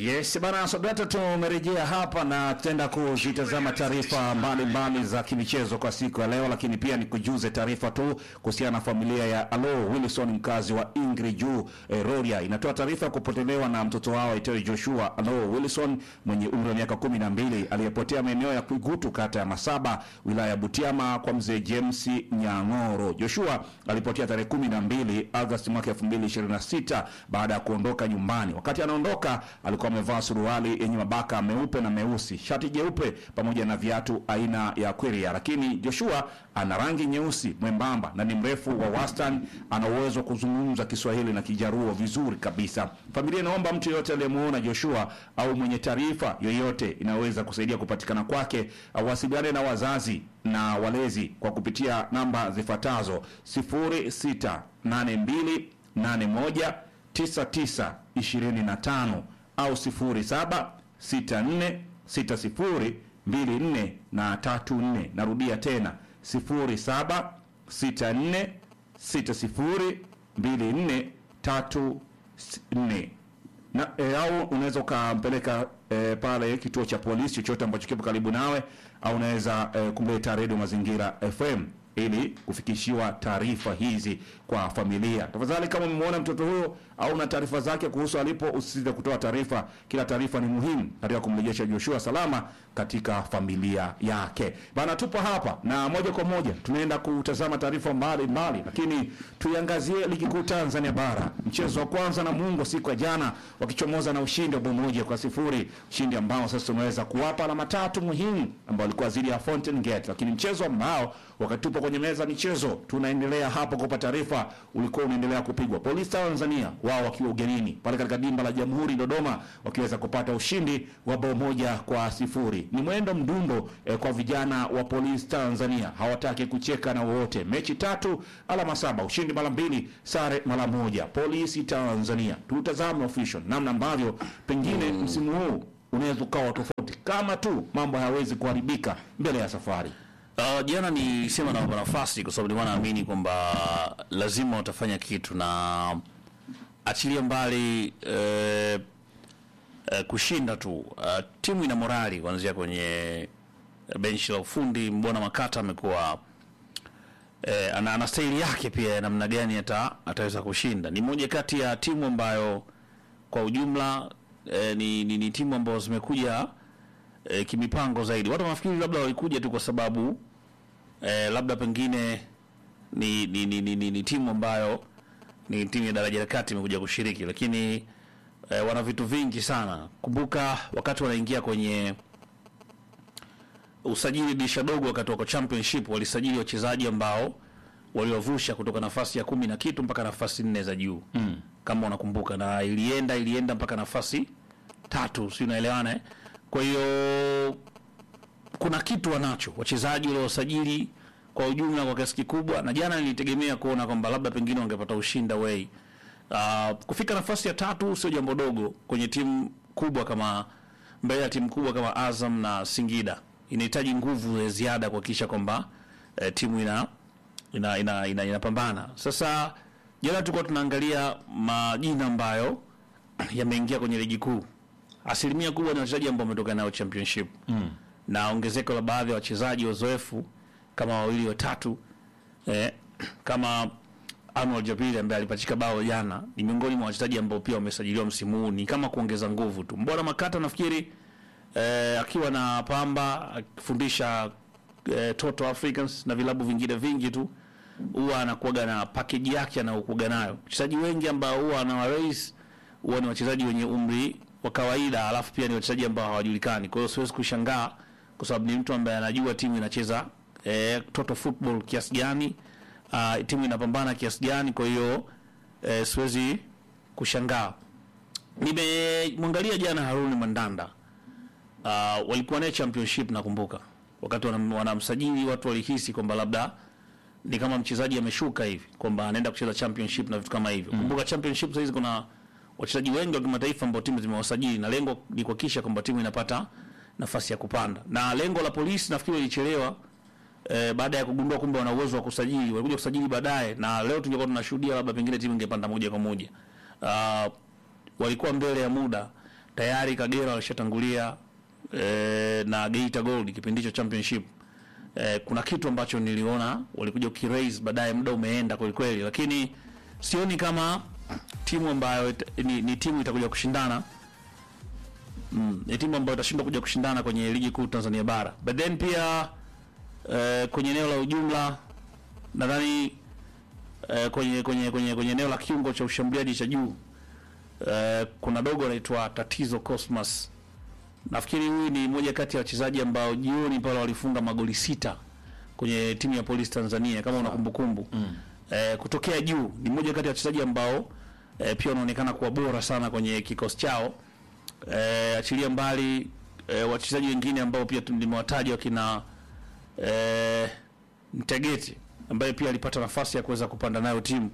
Yes bana, Sodata, tumerejea hapa na tutaenda kuzitazama taarifa mbalimbali za kimichezo kwa siku ya leo, lakini pia ni kujuze taarifa tu kuhusiana na familia ya Alo Wilson, mkazi wa Ingri juu eh, Roria, inatoa taarifa ya kupotelewa na mtoto wao aitwaye Joshua Alo Wilson mwenye umri wa miaka kumi na mbili aliyepotea maeneo ya Kwigutu, kata ya Masaba, wilaya ya Butiama kwa mzee James Nyang'oro. Joshua alipotea tarehe kumi na mbili Agosti mwaka 2026 baada ya kuondoka nyumbani. Wakati anaondoka alikuwa amevaa suruali yenye mabaka meupe na meusi, shati jeupe pamoja na viatu aina ya Quiria. Lakini Joshua ana rangi nyeusi, mwembamba na ni mrefu wa wastani. Ana uwezo wa kuzungumza Kiswahili na Kijaruo vizuri kabisa. Familia inaomba mtu yeyote aliyemuona Joshua au mwenye taarifa yoyote inayoweza kusaidia kupatikana kwake awasiliane na wazazi na walezi kwa kupitia namba zifuatazo 0682819925 au 07646024 na 34. Narudia tena 0764602434 na e, au unaweza ukampeleka e, pale kituo cha polisi chochote ambacho kipo karibu nawe, au unaweza e, kumleta redio Mazingira FM ili kufikishiwa taarifa hizi kwa familia. Tafadhali, kama umemwona mtoto huyo au una taarifa zake kuhusu alipo, usisite kutoa taarifa. Kila taarifa ni muhimu katika kumrejesha Joshua salama katika familia yake. Bana, tupo hapa na moja kwa moja tunaenda kutazama taarifa mbalimbali, lakini tuiangazie ligi kuu Tanzania bara. Mchezo wa kwanza na Mungo siku ya jana wakichomoza na ushindi wa bao moja kwa sifuri, ushindi ambao sasa umeweza kuwapa alama tatu muhimu ambao walikuwa zidi ya Fountain Gate, lakini mchezo ambao wakati tupo kwenye meza michezo tunaendelea hapo kupa taarifa, ulikuwa unaendelea kupigwa. Polisi Tanzania wao wakiwa ugenini pale katika dimba la Jamhuri Dodoma, wakiweza kupata ushindi wa bao moja kwa sifuri. Ni mwendo mdundo eh, kwa vijana wa Polisi Tanzania, hawataki kucheka na wowote. Mechi tatu, alama saba, ushindi mara mbili, sare mara moja. Polisi Tanzania, tutazame official namna ambavyo pengine msimu huu unaweza ukawa tofauti kama tu mambo hayawezi kuharibika mbele ya safari. Uh, jana nilisema nawapa nafasi kwa sababu nilikuwa naamini kwamba lazima watafanya kitu na achilia mbali eh, eh, kushinda tu. Uh, timu ina morali kuanzia kwenye benchi la ufundi. Mbona Makata amekuwa eh, ana, ana staili yake pia ya namna gani ata, ataweza kushinda. Ni moja kati ya timu ambayo kwa ujumla eh, ni, ni, ni timu ambazo zimekuja eh, kimipango zaidi. Watu wanafikiri labda walikuja tu kwa sababu eh, labda pengine ni, ni, ni, ni, ni, ni timu ambayo ni timu ya daraja la kati imekuja kushiriki, lakini eh, wana vitu vingi sana. Kumbuka wakati wanaingia kwenye usajili dirisha dogo, wakati wako championship walisajili wachezaji ambao waliwavusha kutoka nafasi ya kumi na kitu mpaka nafasi nne za juu mm. kama unakumbuka, na ilienda ilienda mpaka nafasi tatu, si unaelewana eh? Kwa hiyo kuna kitu wanacho wachezaji waliosajili kwa ujumla kwa kiasi kikubwa, na jana nilitegemea kuona kwamba labda pengine wangepata ushindi away. Uh, kufika nafasi ya tatu sio jambo dogo kwenye timu kubwa kama mbele ya timu kubwa kama Azam na Singida. Inahitaji nguvu ya ziada kuhakikisha kwamba eh, timu ina ina ina, ina, inapambana. Sasa jana tulikuwa tunaangalia majina ambayo yameingia kwenye ligi kuu asilimia kubwa ni wachezaji ambao wametoka nayo championship mm. na ongezeko la baadhi ya wachezaji wazoefu kama wawili watatu eh, kama Arnold Jabiri ambaye alipachika bao jana ni miongoni mwa wachezaji ambao pia wamesajiliwa msimu huu, ni kama kuongeza nguvu tu. Mbona Makata nafikiri eh, akiwa na Pamba akifundisha eh, Toto Africans na vilabu vingine vingi tu huwa anakuaga na package yake anayokuaga nayo. Wachezaji wengi ambao huwa anawaraise huwa ni wachezaji wenye umri wa kawaida, alafu pia ni wachezaji ambao hawajulikani. Kwa hiyo siwezi kushangaa kwa sababu ni mtu ambaye anajua timu inacheza eh, total football kiasi gani, uh, timu inapambana kiasi gani. Kwa hiyo eh, siwezi kushangaa. Nimemwangalia jana Haruni Mandanda, uh, walikuwa naye championship, nakumbuka wakati wanam- wanamsajili watu walihisi kwamba labda ni kama mchezaji ameshuka hivi kwamba anaenda kucheza championship na vitu kama hivyo. Kumbuka championship sasa hizi kuna wachezaji wengi wa kimataifa ambao timu zimewasajili na lengo ni kuhakikisha kwamba timu inapata nafasi ya kupanda. Na lengo la polisi nafikiri lilichelewa eh, baada ya kugundua kumbe wana uwezo wa kusajili, walikuja kusajili baadaye, na leo tungekuwa tunashuhudia labda pengine timu ingepanda moja kwa moja. Uh, walikuwa mbele ya muda tayari Kagera walishatangulia eh, na Geita Gold kipindi hicho championship eh, kuna kitu ambacho niliona walikuja ukiraise baadaye, muda umeenda kweli kweli, lakini sioni kama timu ambayo ita- ni, ni timu itakuja kushindana mm, ni timu ambayo itashindwa kuja kushindana kwenye ligi kuu Tanzania bara, but then pia eh, kwenye eneo la ujumla nadhani eh, kwenye kwenye kwenye kwenye eneo la kiungo cha ushambuliaji cha juu eh, kuna dogo anaitwa Tatizo Cosmas. Nafikiri huyu ni mmoja kati ya wachezaji ambao jioni pale walifunga magoli sita kwenye timu ya Polisi Tanzania kama una kumbukumbu mm. eh, kutokea juu ni mmoja kati ya wachezaji ambao eh, pia wanaonekana kuwa bora sana kwenye kikosi chao eh, achilia mbali eh, wachezaji wengine ambao pia tu- nimewataja wakina eh, Mtegeti ambaye pia alipata nafasi ya kuweza kupanda nayo timu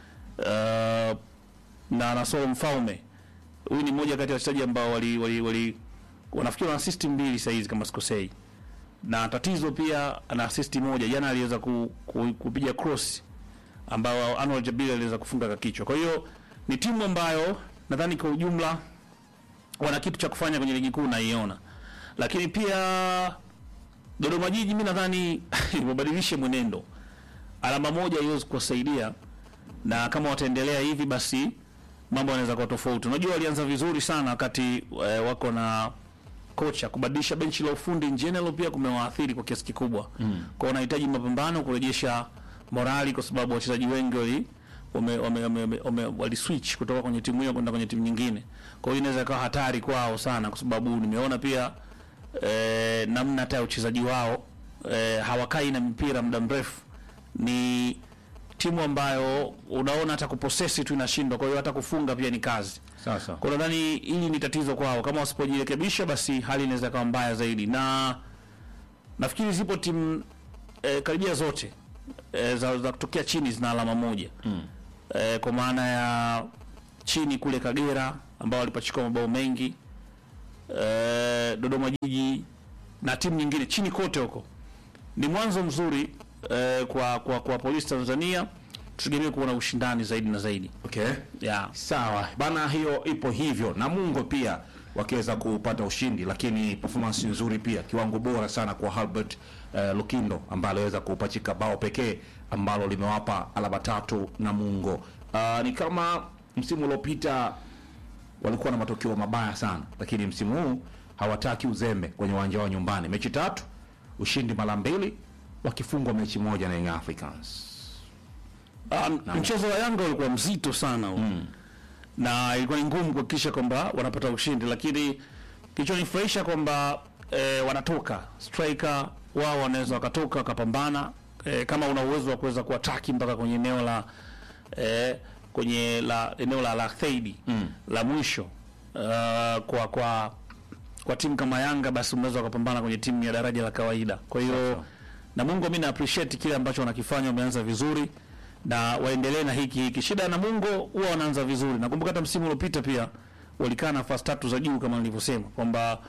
uh, na Nasoro Mfaume. Huyu ni mmoja kati ya wachezaji ambao wali, wali, wali wanafikiri wana assist mbili saa hizi kama sikosei, na tatizo pia ana assist moja. Jana aliweza ku, ku, kupiga cross ambao Anwar Jabir aliweza kufunga kwa kichwa. Kwa hiyo ni timu ambayo nadhani kwa ujumla wana kitu cha kufanya kwenye ligi kuu naiona, lakini pia Dodoma Jiji mi nadhani wabadilishe mwenendo. Alama moja haiwezi kuwasaidia, na kama wataendelea hivi, basi mambo yanaweza kuwa tofauti. Unajua walianza vizuri sana wakati e, wako na kocha. Kubadilisha benchi la ufundi in general pia kumewaathiri kwa kiasi kikubwa mm. Kwa wanahitaji mapambano kurejesha morali, kwa sababu wachezaji wengi wali wame, wame, wame, wame, wame, wali switch kutoka kwenye timu hiyo kwenda kwenye timu nyingine. Kwa hiyo inaweza ikawa hatari kwao sana, kwa sababu nimeona pia eh, namna hata ya uchezaji wao eh, hawakai na mpira muda mrefu. Ni timu ambayo unaona hata kuposesi tu inashindwa, kwa hiyo hata kufunga pia ni kazi. Sasa Kwa hiyo nadhani hili ni tatizo kwao, kama wasipojirekebisha basi hali inaweza kuwa mbaya zaidi, na nafikiri zipo timu eh, karibia zote eh, za, za kutokea chini zina alama moja mm. eh, kwa maana ya chini kule Kagera ambao walipachikwa mabao mengi eh, Dodoma Jiji na timu nyingine chini kote huko. Ni mwanzo mzuri eh, kwa, kwa, kwa Polisi Tanzania, tutegemee kuona ushindani zaidi na zaidi okay. yeah. Sawa bana, hiyo ipo hivyo. Namungo pia wakiweza kupata ushindi, lakini performance nzuri pia, kiwango bora sana kwa Albert uh, Lukindo ambaye aliweza kupachika bao pekee ambalo limewapa alama tatu Namungo. Uh, ni kama msimu uliopita walikuwa na matokeo mabaya sana, lakini msimu huu hawataki uzembe kwenye uwanja wao nyumbani. Mechi tatu, ushindi mara mbili, wakifungwa mechi moja na Young Africans. Um, mchezo wa Yanga ulikuwa mzito sana mm. na ilikuwa ni ngumu kuhakikisha kwamba wanapata ushindi, lakini kilichonifurahisha kwamba e, wanatoka striker wao wanaweza wakatoka wakapambana e, kama una uwezo wa kuweza kuataki mpaka kwenye eneo la e, kwenye la eneo la la third mm. la mwisho uh, kwa kwa kwa timu kama Yanga basi unaweza wakapambana kwenye timu ya daraja la kawaida. Kwa hiyo Namungo mimi na appreciate kile ambacho wanakifanya, wameanza vizuri na waendelee na hiki hiki. Shida ya Namungo huwa wanaanza vizuri. Nakumbuka hata msimu uliopita pia walikaa nafasi tatu za juu kama nilivyosema kwamba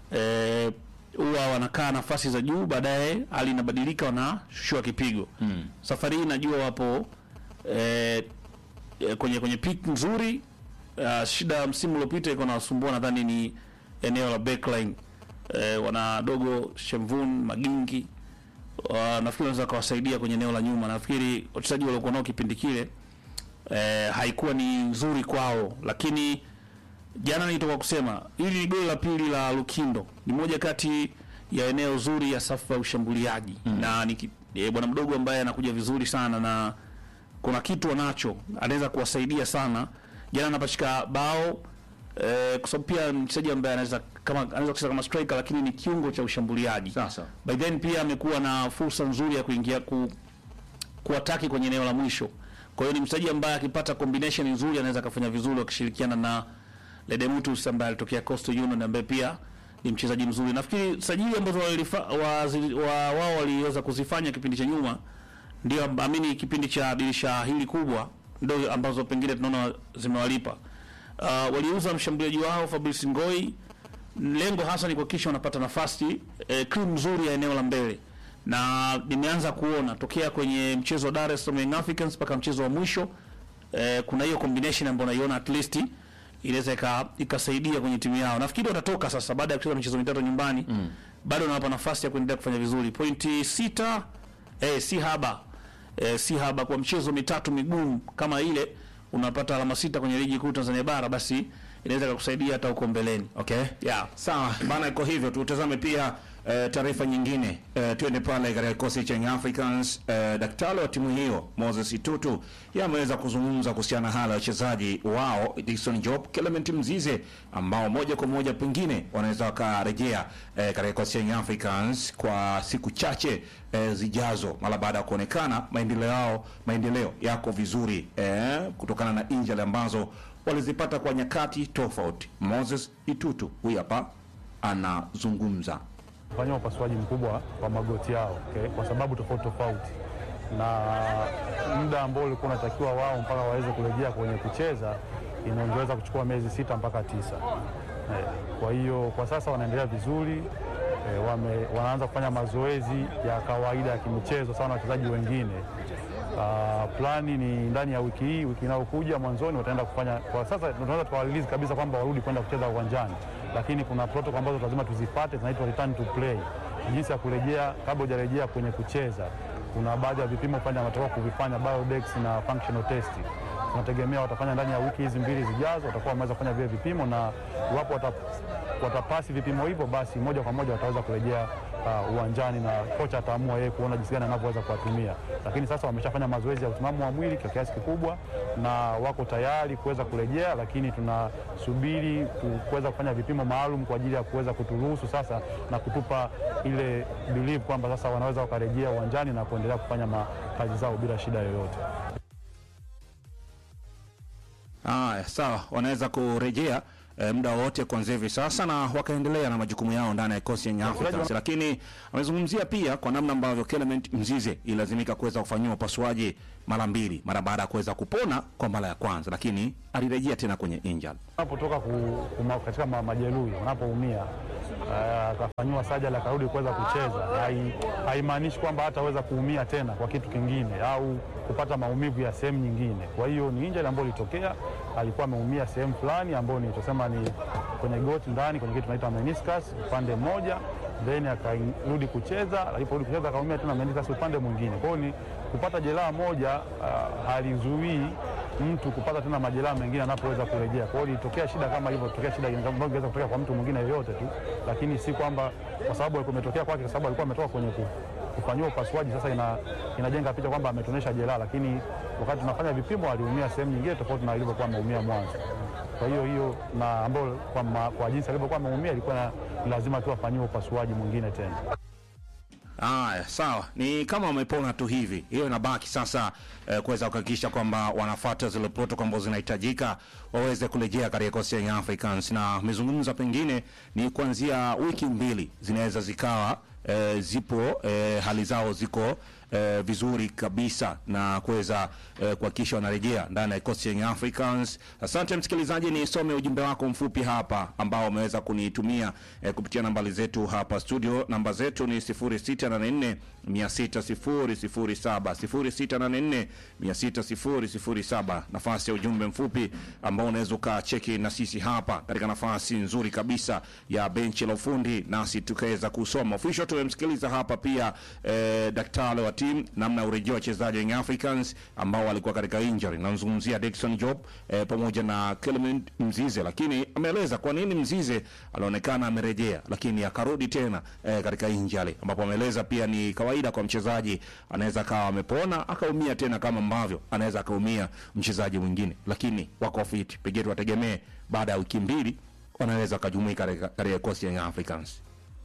eh, huwa wanakaa nafasi za juu, baadaye hali inabadilika, wanashushiwa kipigo. Mm. Safari hii najua wapo eh, eh, kwenye kwenye peak nzuri. Uh, shida ya msimu uliopita iko nawasumbua, nadhani ni eneo la backline. Eh, wana dogo Shemvun Magingi uh, nafikiri wanaweza kawasaidia kwenye eneo la nyuma. Nafikiri wachezaji waliokuwa nao kipindi kile eh, haikuwa ni nzuri kwao, lakini jana nilitoka kusema hili ni goli la pili la Lukindo, ni moja kati ya eneo zuri ya safu ya ushambuliaji mm. na ni ki- eh, bwana mdogo ambaye anakuja vizuri sana na kuna kitu anacho, anaweza kuwasaidia sana. Jana anapachika bao eh, kwa sababu pia ni mchezaji ambaye anaweza kama anaweza kucheza kama striker, lakini ni kiungo cha ushambuliaji Sasa by then pia amekuwa na fursa nzuri ya kuingia ku kuataki kwenye eneo la mwisho. Kwa hiyo ni mchezaji ambaye akipata combination nzuri anaweza akafanya vizuri wakishirikiana na Ledemutus ambaye alitokea Coastal Union ambaye pia ni mchezaji mzuri. Nafikiri sajili ambazo walifa- wazi- wa- wao waliweza kuzifanya kipindi cha nyuma ndio amb- amini kipindi cha dirisha hili kubwa ndio ambazo pengine tunaona zimewalipa. Uh, waliuza mshambuliaji wao Fabrice Ngoi lengo hasa ni kuhakikisha wanapata nafasi eh, cream nzuri ya eneo la mbele, na nimeanza kuona tokea kwenye mchezo wa Dar es Salaam Young Africans mpaka mchezo wa mwisho eh, kuna hiyo combination ambayo naiona at least inaweza ika- ikasaidia kwenye timu yao. Nafikiri watatoka sasa baada ya kucheza michezo mitatu nyumbani mm. bado nawapa nafasi ya kuendelea kufanya vizuri. Pointi sita eh, si haba eh, si haba kwa mchezo mitatu migumu kama ile, unapata alama sita kwenye ligi kuu Tanzania bara, basi inaweza kukusaidia hata huko mbeleni. Okay. Yeah. Sawa bana, iko hivyo. Tutazame pia eh, taarifa nyingine eh, tuende pale katika kikosi cha Young Africans. Eh, daktari wa timu hiyo Moses Itutu yeye ameweza kuzungumza kuhusiana na hali ya wachezaji wao Dickson Job, Clement Mzize ambao moja kwa moja pengine wanaweza wakarejea eh, katika kikosi cha Young Africans kwa siku chache eh, zijazo mara baada ya kuonekana maendeleo yao maendeleo yako vizuri eh, kutokana na injury ambazo walizipata kwa nyakati tofauti. Moses Itutu huyu hapa anazungumza. kufanyia upasuaji mkubwa wa magoti yao okay, kwa sababu tofauti tofauti, na muda ambao ulikuwa unatakiwa wao mpaka waweze kurejea kwenye kucheza inaongeza kuchukua miezi sita mpaka tisa. Eh, kwa hiyo kwa sasa wanaendelea vizuri eh, wame, wanaanza kufanya mazoezi ya kawaida ya kimichezo sawa na wachezaji wengine. Uh, plani ni ndani ya wiki hii, wiki inayokuja mwanzoni wataenda kufanya. Kwa sasa tunaweza tukawalilizi kabisa kwamba warudi kwenda kucheza uwanjani, lakini kuna protocol ambazo lazima tuzipate, zinaitwa return to play, jinsi ya kurejea kabla hujarejea kwenye kucheza. Kuna baadhi ya vipimo fanya watakuwa kuvifanya biodex na functional test tunategemea watafanya ndani ya wiki hizi mbili zijazo, watakuwa wameweza kufanya vile vipimo, na iwapo wata, watapasi vipimo hivyo, basi moja kwa moja wataweza kurejea uh, uwanjani na kocha ataamua yeye kuona jinsi gani anavyoweza kuwatumia. Lakini sasa wameshafanya mazoezi ya utimamu wa mwili kwa kiasi kikubwa na wako tayari kuweza kurejea, lakini tunasubiri ku- kuweza kufanya vipimo maalum kwa ajili ya kuweza kuturuhusu sasa na kutupa ile believe kwamba sasa wanaweza wakarejea uwanjani na kuendelea kufanya ma- kazi zao bila shida yoyote. Haya, sawa, wanaweza kurejea eh, muda wote kuanzia hivi sasa na wakaendelea na majukumu yao ndani ya kikosi ya Young Africans, lakini amezungumzia pia kwa namna ambavyo Clement Mzize ilazimika kuweza kufanyiwa upasuaji mara mbili mara baada ya kuweza kupona kwa mara ya kwanza, lakini alirejea tena kwenye injury. unapotoka ku, kuma, katika ma, majeruhi unapoumia ah, akafanyiwa sajali akarudi kuweza kucheza, hai- haimaanishi kwamba hataweza kuumia tena kwa kitu kingine au kupata maumivu ya sehemu nyingine. Kwa hiyo ni injury ambayo ilitokea, alikuwa ameumia sehemu fulani ambayo ni tusema ni kwenye goti ndani kwenye kitu tunaita meniscus upande mmoja, then akarudi kucheza. Aliporudi kucheza akaumia tena meniscus upande mwingine. Kwa hiyo ni kupata jeraha moja ah, halizuii mtu kupata tena majeraha mengine anapoweza kurejea. Kwa hiyo ilitokea shida kama hivyo, tokea shida ambayo ingeweza kutokea kwa mtu mwingine yoyote tu, lakini si kwamba kwa sababu alikuwa imetokea kwake, kwa sababu alikuwa ametoka kwenye ku- kufanyiwa upasuaji. Sasa ina, inajenga picha kwamba ametonesha jeraha, lakini wakati tunafanya vipimo aliumia sehemu nyingine tofauti na ilivyokuwa ameumia mwanzo. Kwa hiyo hiyo na ambayo kwa, ma- kwa jinsi alivyokuwa ameumia ilikuwa na- lazima tu afanyiwe upasuaji mwingine tena. Haya, sawa, ni kama wamepona tu hivi. Hiyo inabaki sasa eh, kuweza kuhakikisha kwamba wanafuata zile protocol ambazo zinahitajika waweze kurejea katika kikosi cha Young Africans, na amezungumza pengine ni kuanzia wiki mbili zinaweza zikawa eh, zipo eh, hali zao ziko eh, vizuri kabisa na kuweza eh, kuhakikisha wanarejea ndani ya kikosi cha Young Africans. Asante msikilizaji, nisome ujumbe wako mfupi hapa ambao umeweza kunitumia eh, kupitia nambari zetu hapa studio. Namba zetu ni 0684 60007 0684 60007. Nafasi ya ujumbe mfupi ambao unaweza ukacheki na sisi hapa katika nafasi nzuri kabisa ya benchi la ufundi, nasi tukaweza kusoma official. Tumemsikiliza hapa pia eh, daktari wa timu namna ya urejea wachezaji wa Young Africans ambao walikuwa katika injury. Namzungumzia Dickson Job eh, pamoja na Clement Mzize, lakini ameeleza kwa nini Mzize alionekana amerejea lakini akarudi tena eh, katika injury, ambapo ameeleza pia ni kawaida kwa mchezaji, anaweza akawa amepona akaumia tena kama ambavyo anaweza akaumia mchezaji mwingine, lakini wako fit, pengine tuwategemee baada ya wiki mbili wanaweza wakajumuika katika katika kikosi ya Young Africans.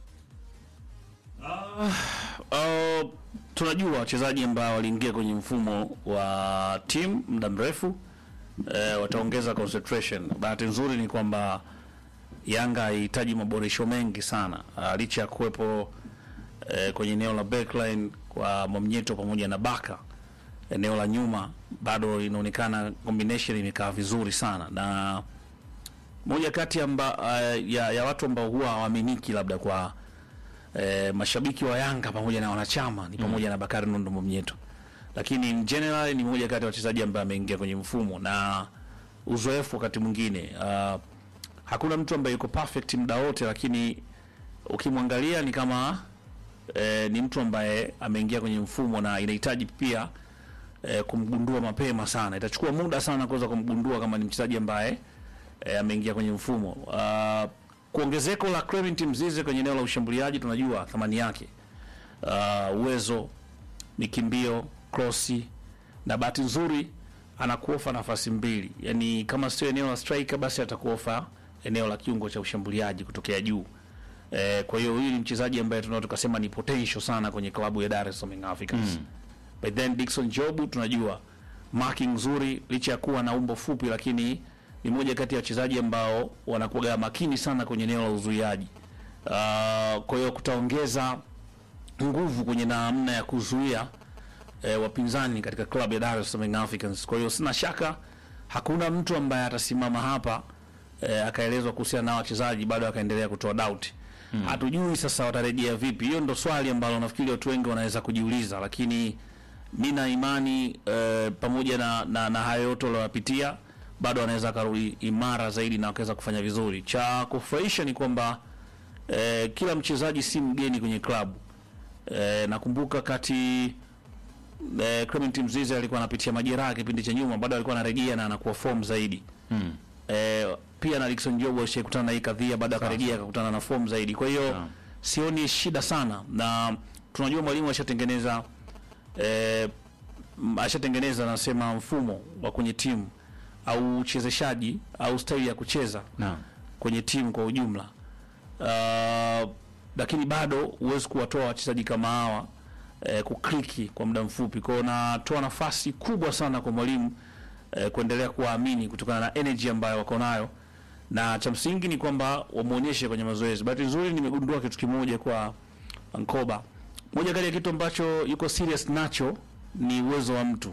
Uh, tunajua wachezaji ambao waliingia kwenye mfumo wa timu muda mrefu eh, wataongeza concentration. Bahati nzuri ni kwamba Yanga haihitaji maboresho mengi sana uh, licha ya kuwepo eh, kwenye eneo la backline kwa Mwamnyeto pamoja na Baka, eneo la nyuma bado inaonekana combination imekaa vizuri sana, na moja kati amba, uh, ya, ya watu ambao huwa hawaaminiki labda kwa eh, mashabiki wa Yanga pamoja na wanachama ni pamoja na Bakari Nondo Mwamnyeto, lakini in general ni mmoja kati ya wachezaji ambaye ameingia kwenye mfumo na uzoefu wakati mwingine. Uh, hakuna mtu ambaye yuko perfect muda wote, lakini ukimwangalia ni kama eh, ni mtu ambaye ameingia kwenye mfumo na inahitaji pia eh, kumgundua mapema sana. Itachukua muda sana kuweza kumgundua kama ni mchezaji ambaye eh, ameingia kwenye mfumo. Uh, kuongezeko la Clement Mzize kwenye eneo la ushambuliaji tunajua thamani yake. Uh, uwezo, mikimbio, krosi na bahati nzuri anakuofa nafasi mbili, yaani kama sio eneo la striker, basi atakuofa eneo la kiungo cha ushambuliaji kutokea juu. Eh, kwa hiyo huyu ni mchezaji ambaye tunaweza tukasema ni potential sana kwenye klabu ya Dar es Salaam Young Africans. But then Dickson Jobu tunajua marking nzuri licha ya kuwa na umbo fupi, lakini ni moja kati ya wachezaji ambao wanakuwa makini sana kwenye eneo la uzuiaji. Uh, kwa hiyo kutaongeza nguvu kwenye namna ya kuzuia eh, wapinzani katika klabu ya Dar es Salaam Young Africans. Kwa hiyo sina shaka hakuna mtu ambaye atasimama hapa eh, akaelezwa kuhusiana na wachezaji bado akaendelea kutoa doubt. Hatujui sasa watarejea vipi. Hiyo ndo swali ambalo nafikiri watu wengi wanaweza kujiuliza, lakini mi na imani eh, pamoja na, na, na hayo yote walioyapitia bado wanaweza akarudi imara zaidi na wakaweza kufanya vizuri. Cha kufurahisha ni kwamba eh, kila mchezaji si mgeni kwenye klabu. Eh, nakumbuka kati eh, Clement Mzize alikuwa anapitia majeraha kipindi cha nyuma, bado alikuwa anarejea na anakuwa form zaidi Mm. eh, pia na Dickson Job alishakutana na hii kadhia, baada akarejea akakutana na form zaidi. Kwa hiyo Sawa. sioni shida sana, na tunajua mwalimu ashatengeneza eh, m- ashatengeneza nasema mfumo wa kwenye timu au uchezeshaji au staili ya kucheza Naam. kwenye timu kwa ujumla. Uh, lakini bado huwezi kuwatoa wachezaji kama hawa eh, kukliki kwa muda mfupi. Kwa hiyo natoa nafasi kubwa sana kwa mwalimu eh, kuendelea kuwaamini kutokana na energy ambayo wako nayo, na cha msingi ni kwamba wamuonyeshe kwenye mazoezi. Bahati nzuri nimegundua kitu kimoja kwa Ankoba, moja kati ya kitu ambacho yuko serious nacho ni uwezo wa mtu.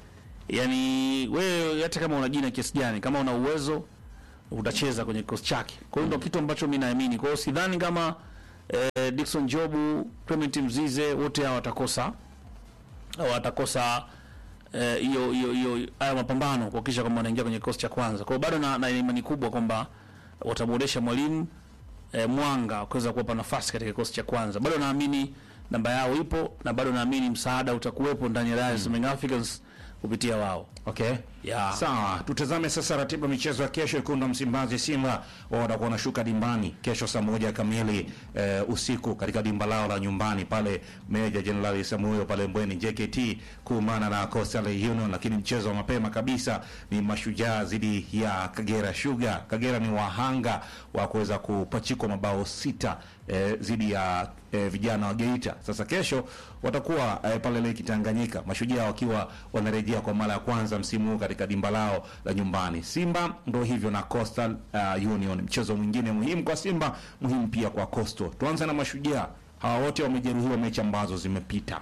Yani wewe hata kama una jina kiasi gani, kama una uwezo utacheza kwenye kikosi chake. Kwa hiyo ndio kitu ambacho mimi naamini. Kwa hiyo sidhani kama eh, Dickson Jobu, Clement Mzize wote hao watakosa watakosa eh, hiyo hiyo hiyo haya mapambano kuhakikisha kwamba wanaingia kwenye kikosi cha kwanza. Kwa hiyo bado na, na imani kubwa kwamba watamuonesha mwalimu eh, mwanga wa kuweza kuwapa nafasi katika kikosi cha kwanza. Bado naamini namba yao ipo na bado naamini msaada utakuwepo ndani ya Dar es Salaam Young Africans kupitia wao. Okay. Ya. Sawa, tutazame sasa ratiba michezo ya kesho. Wekundu wa Msimbazi Simba wao watakuwa wanashuka dimbani kesho saa moja kamili eh, usiku katika dimba lao la nyumbani pale Meja Jenerali Samuel pale Mbweni JKT kuumana na Coastal Union, lakini mchezo wa mapema kabisa ni Mashujaa dhidi ya Kagera Sugar. Kagera ni wahanga wa kuweza kupachikwa mabao sita eh, dhidi ya eh, vijana wa Geita. Sasa kesho watakuwa eh, pale Lake Tanganyika, Mashujaa wakiwa wanarejea kwa mara ya kwanza msimu huu katika dimba lao la nyumbani. Simba ndo hivyo na Coastal uh, Union, mchezo mwingine muhimu kwa Simba, muhimu pia kwa Coastal. Tuanze na Mashujaa, hawa wote wamejeruhiwa mechi ambazo zimepita.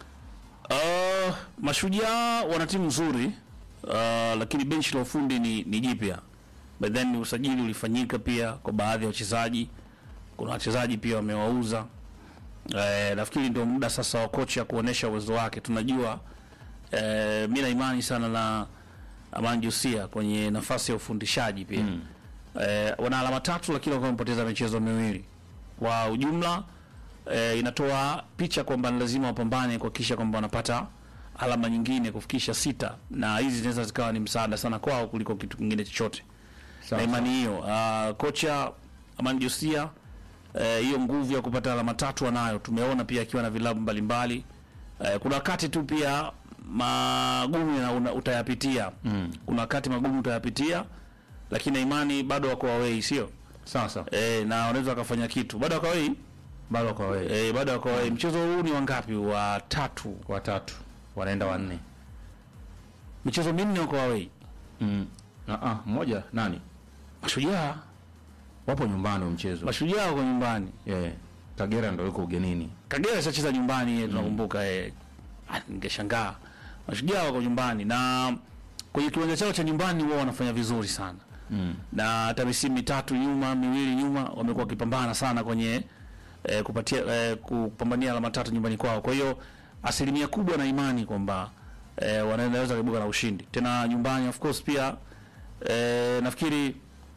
Uh, Mashujaa wana timu nzuri uh, lakini benchi la ufundi ni, ni jipya. But then usajili ulifanyika pia kwa baadhi ya wachezaji. Kuna wachezaji pia wamewauza. Eh, nafikiri ndio muda sasa wa kocha kuonesha uwezo wake. Tunajua eh, mimi na imani sana na Amani Josia kwenye nafasi ya ufundishaji pia. Eh, wana alama tatu lakini wakawa wamepoteza michezo miwili. Kwa ujumla eh, inatoa picha kwamba ni lazima wapambane kuhakikisha kwamba wanapata alama nyingine kufikisha sita, na hizi zinaweza zikawa ni msaada sana kwao kuliko kitu kingine chochote. Na imani hiyo uh, kocha Amani Josia eh, hiyo nguvu ya kupata alama tatu anayo. Tumeona pia akiwa na vilabu mbalimbali eh, kuna wakati tu pia magumu yana- una- utayapitia mm. Kuna wakati magumu utayapitia, lakini na imani bado wako away, sio Sasa eh, na wanaweza wakafanya kitu bado wako away bado kwa wewe eh, bado wako away. Mchezo huu ni wangapi? Wa tatu, watatu wanaenda wanne. michezo minne wako away. Mm. Ah, ah, mmoja nani? Mashujaa Wapo nyumbani wa mchezo. mashujaa wako nyumbani, Yeah. Kagera ndo yuko ugenini. Kagera ishacheza nyumbani, mm. tunakumbuka eh, ah, ningeshangaa mashujaa wako nyumbani na kwenye kiwanja chao cha nyumbani wao wanafanya vizuri sana Mm. na hata misimu mitatu nyuma miwili nyuma wamekuwa wakipambana sana kwenye eh, kupatia eh, kupambania alama tatu nyumbani kwao. Kwa hiyo asilimia kubwa na imani kwamba eh, wanaweza kuibuka na ushindi tena nyumbani. Of course pia eh, nafikiri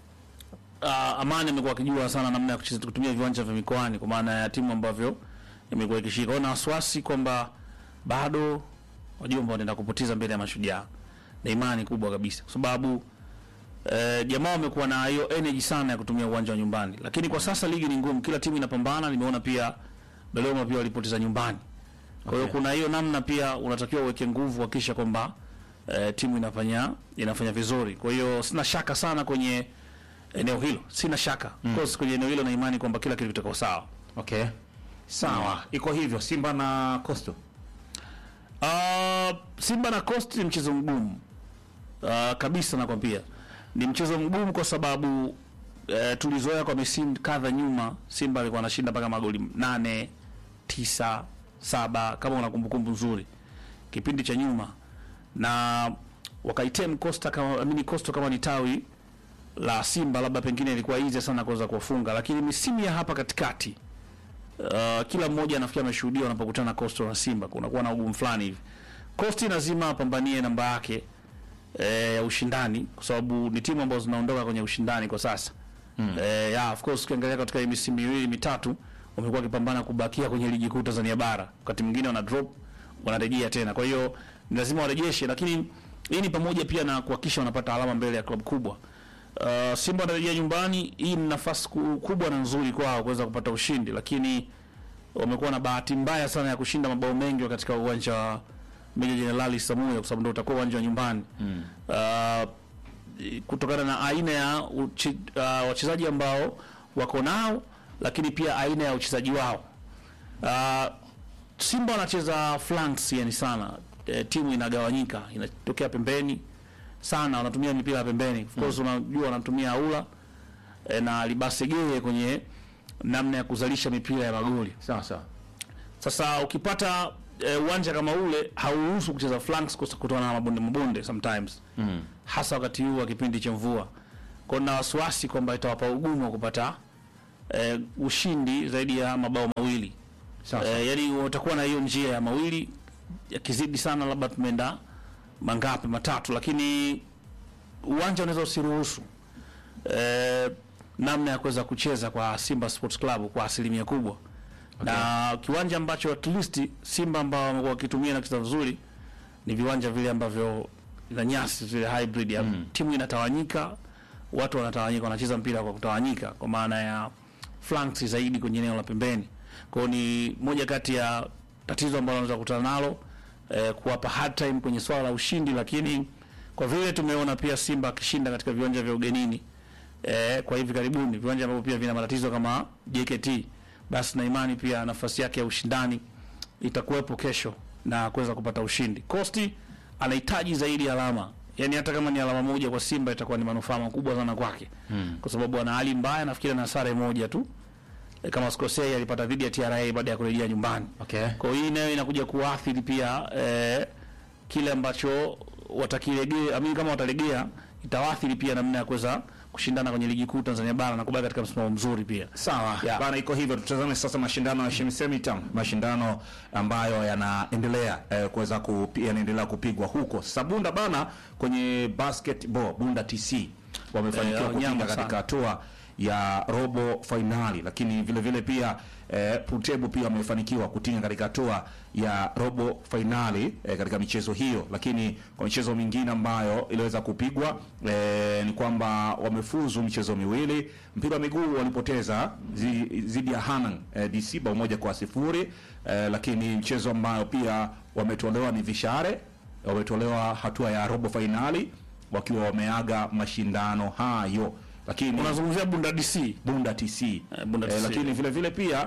uh, Amani amekuwa akijua sana namna ya kucheza kutumia viwanja vya mikoani kwa maana ya timu ambavyo imekuwa ikishika. Kwa hiyo na wasiwasi kwamba bado wajomba wanaenda kupoteza mbele ya Mashujaa, na imani kubwa kabisa kwa sababu eh, jamaa wamekuwa na hiyo energy sana ya kutumia uwanja wa nyumbani, lakini kwa sasa ligi ni ngumu, kila timu inapambana. Nimeona pia Dodoma pia walipoteza nyumbani, kwa hiyo Okay. kuna hiyo namna pia unatakiwa uweke nguvu kuhakikisha kwamba eh, timu inafanya inafanya vizuri. Kwa hiyo sina shaka sana kwenye eneo hilo, sina shaka of course kwenye eneo hilo na imani kwamba kila kitu kitakuwa sawa. Okay, sawa, iko hivyo. Simba na Coastal Uh, Simba na Coast ni mchezo mgumu uh, kabisa, nakwambia ni mchezo mgumu kwa sababu uh, tulizoea kwa misimu kadha nyuma, Simba alikuwa anashinda mpaka magoli nane tisa saba kama una kumbukumbu nzuri kipindi cha nyuma, na wakaitem Costa kama amini Costa kama ni tawi la Simba, labda pengine ilikuwa easy sana kuweza kuwafunga, lakini misimu ya hapa katikati uh, kila mmoja nafikiri ameshuhudia wanapokutana na Coastal na Simba kunakuwa na ugumu fulani hivi. Coastal lazima apambanie namba yake eh, ya ushindani kwa sababu ni timu ambazo zinaondoka kwenye ushindani kwa sasa. Mm. Eh, yeah, of course ukiangalia katika hii misimu miwili mitatu wamekuwa wakipambana kubakia kwenye ligi kuu Tanzania bara. Wakati mwingine wana drop wanarejea tena. Kwa hiyo ni lazima warejeshe, lakini hii ni pamoja pia na kuhakikisha wanapata alama mbele ya klabu kubwa. Uh, Simba wanarejea nyumbani. Hii ni nafasi ku- kubwa na nzuri kwao kuweza kupata ushindi, lakini wamekuwa na bahati mbaya sana ya kushinda mabao mengi katika uwanja wa Meja Jenerali Samuel kwa sababu ndio utakuwa uwanja wa nyumbani mm. uh, kutokana na aina ya uchi, uh, wachezaji ambao wako nao, lakini pia aina ya uchezaji wao. Uh, Simba wanacheza flanks yani sana e, timu inagawanyika, inatokea pembeni sana, wanatumia mipira ya pembeni. Of course unajua wanatumia aula e, na libasegeye kwenye namna ya kuzalisha mipira ya magoli. sawa sawa. Sasa ukipata eh, uwanja kama ule hauruhusu kucheza flanks kus- kutokana na mabonde mabonde sometimes mm. hasa wakati huu wa kipindi cha mvua. Kwa hiyo na wasiwasi kwamba itawapa ugumu wa kupata eh, ushindi zaidi ya mabao mawili. Sawa, Eh, yani watakuwa na hiyo njia ya mawili yakizidi sana, labda tumeenda mangapi matatu, lakini uwanja unaweza usiruhusu eh, namna ya kuweza kucheza kwa Simba Sports Club kwa asilimia kubwa na kiwanja ambacho at least Simba ambao wamekuwa wakitumia na kucheza vizuri ni viwanja vile ambavyo na nyasi zile hybrid ya timu inatawanyika, watu wanatawanyika, wanacheza mpira kwa kutawanyika, kwa maana ya flanks zaidi kwenye eneo la pembeni. Kwa hiyo ni moja kati ya tatizo ambalo wanaweza kukutana nalo eh, kuwapa hard time kwenye swala la ushindi, lakini kwa vile tumeona pia Simba akishinda katika viwanja vya ugenini eh, kwa hivi karibuni viwanja ambavyo pia vina matatizo kama JKT, basi na imani pia nafasi yake ya ushindani itakuwepo kesho na kuweza kupata ushindi. Kosti anahitaji zaidi alama, yaani hata kama ni alama moja kwa Simba itakuwa ni manufaa makubwa sana kwake hmm. kwa sababu ana hali mbaya, nafikiri na sare moja tu e, kama sikosei alipata dhidi ya TRA baada ya kurejea nyumbani. Okay. Kwa hiyo hii nayo inakuja kuathiri pia eh, kile ambacho watakilegea, amini kama watalegea itawaathiri pia namna ya kuweza kushindana kwenye ligi kuu Tanzania bara na kubaki katika msimamo mzuri pia. Sawa Yeah. bana, iko hivyo. Tutazame sasa mashindano ya Shemisemi Town, mashindano ambayo yanaendelea eh, kuweza kupi, yanaendelea kupigwa huko sasa. Bunda bana, kwenye basketball Bunda TC wamefanikiwa Eh, kutinga nyama katika sana. hatua ya robo fainali, lakini vile vile pia eh, Putebu pia wamefanikiwa kutinga katika hatua ya robo fainali eh, katika michezo hiyo, lakini kwa michezo mingine ambayo iliweza kupigwa eh, ni kwamba wamefuzu michezo miwili. Mpira wa miguu walipoteza zi- dhidi ya Hanang eh, DC bao moja kwa sifuri eh, lakini mchezo ambayo pia wametolewa ni Vishare wametolewa hatua ya robo fainali wakiwa wameaga mashindano hayo, lakini Unazungumzia Bunda DC. Bunda TC, Bunda Eh, TC. lakini vile vile pia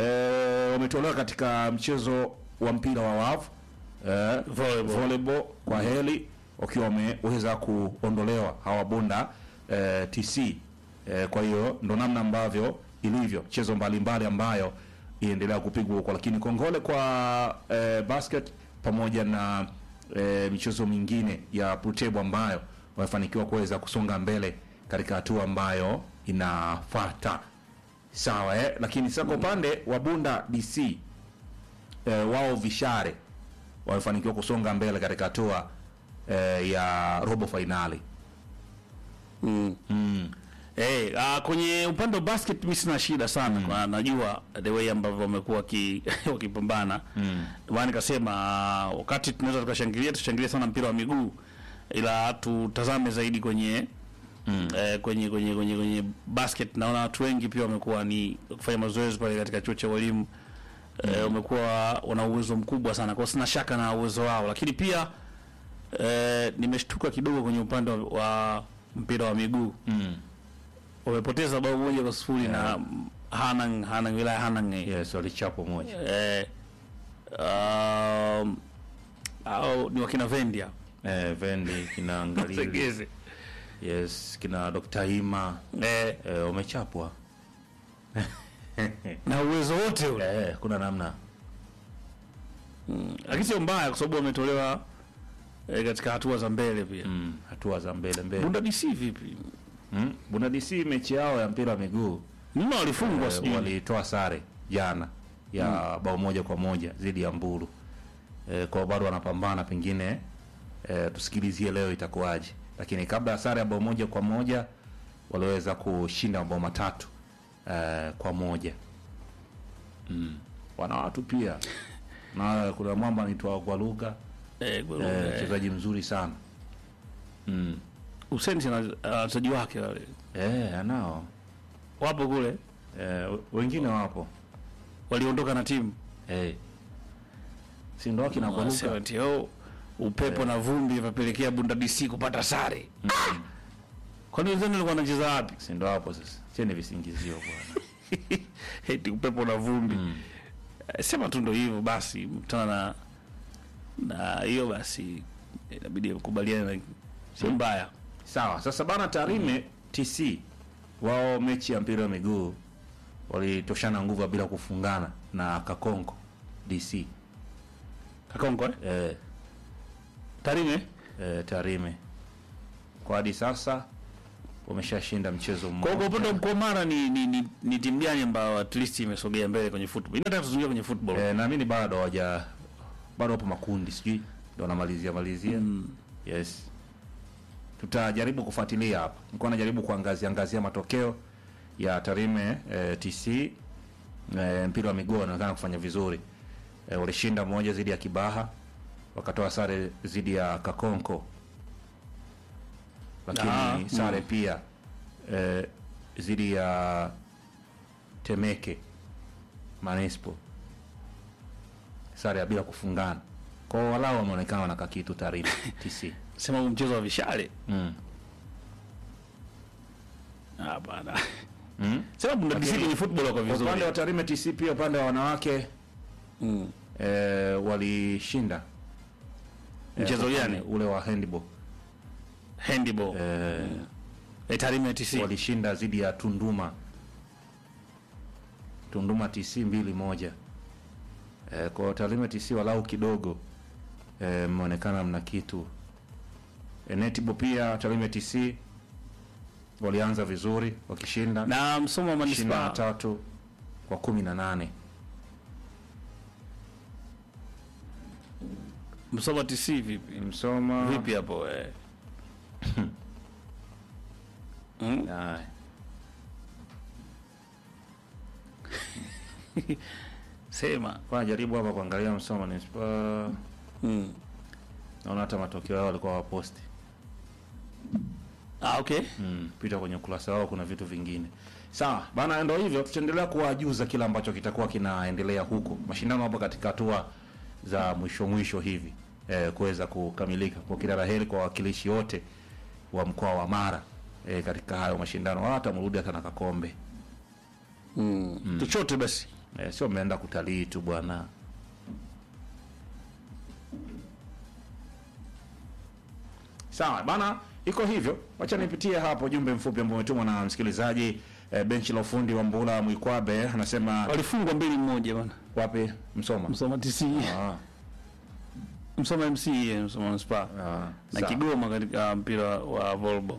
eh, wametolewa katika mchezo wa mpira wa wavu eh, Volleyball. volleyball kwa heli wakiwa wameweza kuondolewa hawa Bunda eh, TC. Eh, kwa hiyo ndo namna ambavyo ilivyo mchezo mbalimbali ambayo iendelea kupigwa huko, lakini kongole kwa eh, basket pamoja na eh, michezo mingine ya Putebu ambayo wamefanikiwa kuweza kusonga mbele katika hatua ambayo inafuata. Sawa eh? Lakini sasa kwa upande wa Bunda DC eh, wao Vishare wamefanikiwa kusonga mbele katika hatua eh, ya robo fainali. mm. mm. Eh, ah, kwenye upande wa basket mimi sina shida sana kwa najua the way ambavyo wamekuwa waki- wakipambana Mm. Ndio maana nikasema ah, wakati tunaweza tukashangilia tushangilie sana mpira wa miguu ila tutazame zaidi kwenye Mm. eh, kwenye kwenye kwenye kwenye basket naona watu wengi pia wamekuwa ni kufanya mazoezi pale katika chuo cha walimu eh, wamekuwa wana uwezo mkubwa sana kwa hiyo sina shaka na uwezo wao lakini pia eh, nimeshtuka kidogo kwenye upande wa, wa mpira wa miguu Mm. wamepoteza bao moja kwa sifuri na Hanang Hanang wilaya Hanang eh. yes walichapo moja eh, um, au ni wakina Vendia eh, vendi kina ngalili Segeze yes kina Dr. Hima eh, eh, wamechapwa na uwezo wote ule eh, kuna namna lakini sio mbaya kwa sababu wametolewa eh, katika hatua za mbele pia mm. hatua za mbele mbele Bunda DC vipi mm. Bunda DC mechi yao ya mpira wa miguu nima walifungwa eh, sijui walitoa sare jana ya bao moja kwa moja dhidi ya Mbulu eh, kwa bado wanapambana pengine eh, tusikilizie leo itakuwaje lakini kabla ya sare ya bao moja kwa moja waliweza kushinda mabao matatu eh, kwa moja mm. wana watu pia na kuna mwamba anaitwa Gwaluga eh, kwa- eh, eh, mchezaji mzuri sana mm. Hussein na uh, wachezaji wake wale eh, anao wapo kule eh, wengine wapo waliondoka na timu eh. si ndo akina Wanasema Gwaluga ati, oh, upepo na vumbi vapelekea Bunda DC kupata sare Ah! kwani wenzenu walikuwa wanacheza wapi si ndo hapo sasa cheni visingizio bwana eti upepo na vumbi Eh, sema tu ndo hivyo basi mkutana na na hiyo basi inabidi kubaliana na sio mbaya sawa sasa bana tarime tc wao mechi ya mpira wa miguu walitoshana nguvu bila kufungana na kakonko dc kakonko eh? eh, tarime eh, tarime kwa hadi sasa wameshashinda mchezo kwa kwa upande wa mmoja mkoa wa Mara ni, ni, ni, ni timu gani ambayo at least imesogea mbele kwenye football inataka tuzunguke kwenye football eh, naamini bado hawaja bado wapo makundi sijui ndo wanamalizia malizia yes tutajaribu kufuatilia hapa nilikuwa najaribu kuangazia angazia matokeo ya tarime eh, tc eh, mpira wa miguu wanaonekana kufanya vizuri eh, walishinda moja dhidi ya kibaha wakatoa sare dhidi ya kakonko lakini Ah, sare pia eh, dhidi ya temeke manispo sare ya bila kufungana kwao walau wameonekana wanaka kitu tarime tc sema huu mchezo wa vishale mm. hapana Mm. sema Bunda DC Lakini- kwenye football wako Kwa upande vizuri wa Tarime TC pia upande wa wanawake mm. eh, walishinda Eh, Mchezo upande gani? ule wa handball handball eh, eh, Tarime TC walishinda dhidi ya Tunduma Tunduma TC mbili moja eh, kwa Tarime TC walau kidogo eh, mmeonekana mna kitu eh, netball pia Tarime TC walianza vizuri wakishinda na msomo wa ishirini na manispaa tatu kwa kumi na nane msomo wa TC vipi Msoma vipi hapo eh? mm? Haya. sema Kwa jaribu hapa kuangalia Msoma ni mm. naona hata matokeo yao walikuwa waposti ah, okay mm. pita kwenye ukurasa wao kuna vitu vingine sawa bana ndo hivyo tutaendelea kuwajuza kile ambacho kitakuwa kinaendelea huko mashindano hapo katika hatua za mwisho mwisho hivi eh, kuweza kukamilika kwa kila laheri kwa wawakilishi wote wa mkoa wa Mara eh, katika hayo mashindano wala hata mrudi hata na kakombe mm. chochote basi eh, sio mmeenda kutalii tu bwana sawa bana iko hivyo wacha nipitie hapo jumbe mfupi ambao umetumwa na msikilizaji eh, benchi la ufundi wa mbula mwikwabe anasema walifungwa mbili mmoja bana wapi msoma msoma TC ah, msoma MC eh, msoma manispaa ah, na sawa. Kigoma katika mpira wa volleyball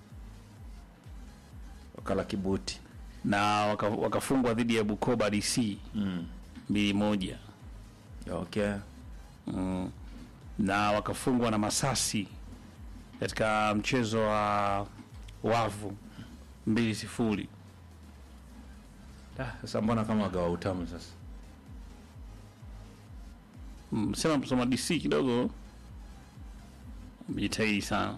wakala kibuti na waka- wakafungwa dhidi ya Bukoba DC mm. mbili moja okay mm. na wakafungwa na Masasi katika mchezo wa wavu mbili sifuri. Ah, Sasa mbona kama wagawa utamu sasa? Mm, Sema msoma DC kidogo mjitahidi sana.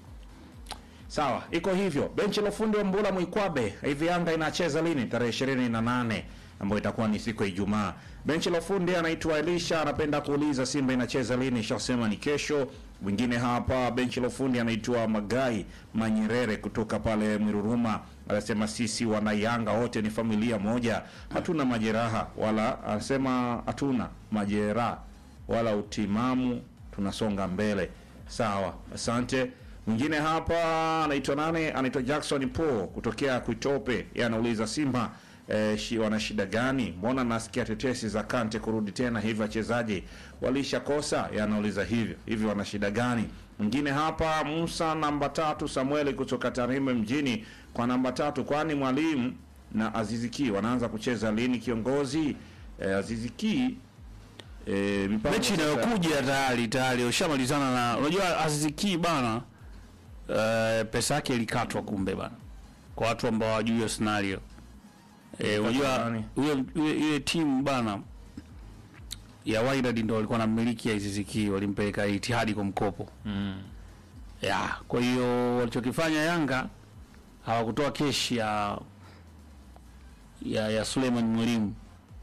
Sawa, iko hivyo. Benchi la ufundi wa Mbula Mwikwabe, hivi Yanga inacheza lini? Tarehe ishirini na nane ambayo itakuwa ni siku ya Ijumaa. Benchi la ufundi anaitwa Elisha, anapenda kuuliza Simba inacheza lini? Shasema ni kesho. Mwingine hapa benchi la ufundi anaitwa Magai Manyerere kutoka pale Mwiruruma, anasema sisi wana Yanga wote ni familia moja, hatuna majeraha wala, anasema hatuna majeraha wala utimamu, tunasonga mbele. Sawa, asante. Mwingine hapa anaitwa nane, anaitwa Jackson Paul kutokea Kuitope. Yeye anauliza Simba eh, shi, wana shida gani? Mbona nasikia tetesi za Kante kurudi tena hivi, wachezaji walishakosa? Yeye anauliza hivyo hivi, wana shida gani? Mwingine hapa Musa namba tatu, Samueli kutoka Tarime mjini kwa namba tatu, kwani mwalimu na Aziziki wanaanza kucheza lini? Kiongozi eh, Aziziki eh, mipango Mechi sasa- inayokuja tayari tayari ushamalizana na unajua Aziziki bana eh, pesa yake ilikatwa kumbe bana. Kwa watu ambao hawajui hiyo scenario. Eh, unajua nani? ile ile- ile timu bana ya Wydad ndio walikuwa na mmiliki ya Aziziki walimpeleka Itihadi kwa mkopo. Mm. Ya, kwa hiyo walichokifanya Yanga hawakutoa keshi ya ya, ya Suleiman Mwalimu,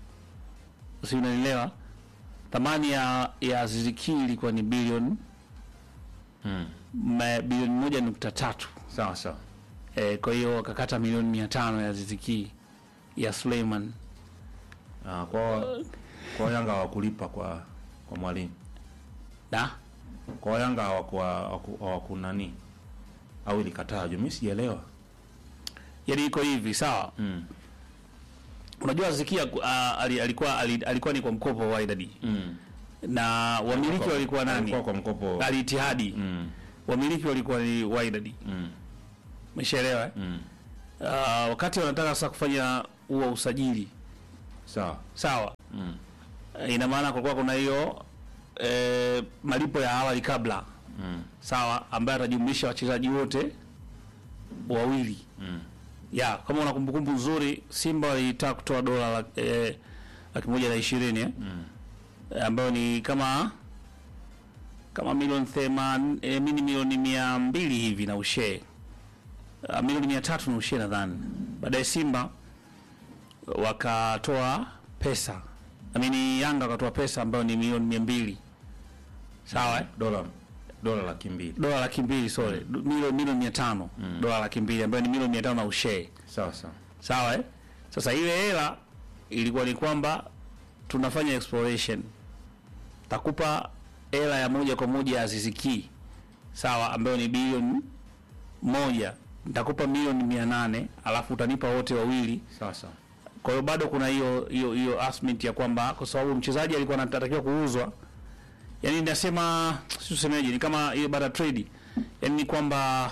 si unanielewa? Thamani ya ya Aziziki ilikuwa ni bilioni Mm. ma- bilioni moja nukta tatu. Sawa sawa. E, kwa hiyo wakakata milioni mia tano ya Aziziki ya Suleiman. Ah, kwa kwa Yanga hawakulipa kwa kwa mwalimu. Da? Kwa Yanga hawakuwa hawaku- hawaku nani? Au ilikataa juu mimi sijaelewa. Yaani iko hivi, sawa? Mm. Unajua Aziziki uh, alikuwa ali- alikuwa ni kwa mkopo wa Wydad Mm. na wamiliki walikuwa nani? Alikuwa kwa mkopo. Al Ittihadi. Mm. Wamiliki walikuwa ni Wydad. Mm. Umeshaelewa? eh? Mm. Uh, wakati wanataka sasa kufanya huo usajili Sawa. sawa, Mm. uh, ina maana kulikuwa kuna hiyo eh, malipo ya awali kabla Mm. sawa, ambayo atajumlisha wachezaji wote wawili Mm. ya kama una kumbukumbu nzuri, Simba walitaka kutoa dola laki eh, laki moja na ishirini eh? Mm. Eh, ambayo ni kama kama milioni theman eh, mini milioni mia mbili hivi na ushee uh, milioni mia tatu na ushee nadhani. Baadaye Simba wakatoa pesa amini, Yanga wakatoa pesa ambayo ni milioni mia mbili sawa eh? Dola dola laki mbili. dola laki mbili sorry, mm. milioni milioni mia tano dola laki mbili ambayo ni milioni mia tano na ushee Sawa sawa. sawa eh? Sasa ile hela ilikuwa ni kwamba tunafanya exploration, takupa hela ya moja kwa moja ya Aziziki sawa, ambayo ni bilioni moja, nitakupa milioni mia nane alafu utanipa wote wawili. Sawa sawa. Kwa hiyo bado kuna hiyo hiyo hiyo aspect ya kwamba kwa sababu mchezaji alikuwa anatakiwa kuuzwa, yani nasema si tusemeje, ni kama ile baada trade, yani ni kwamba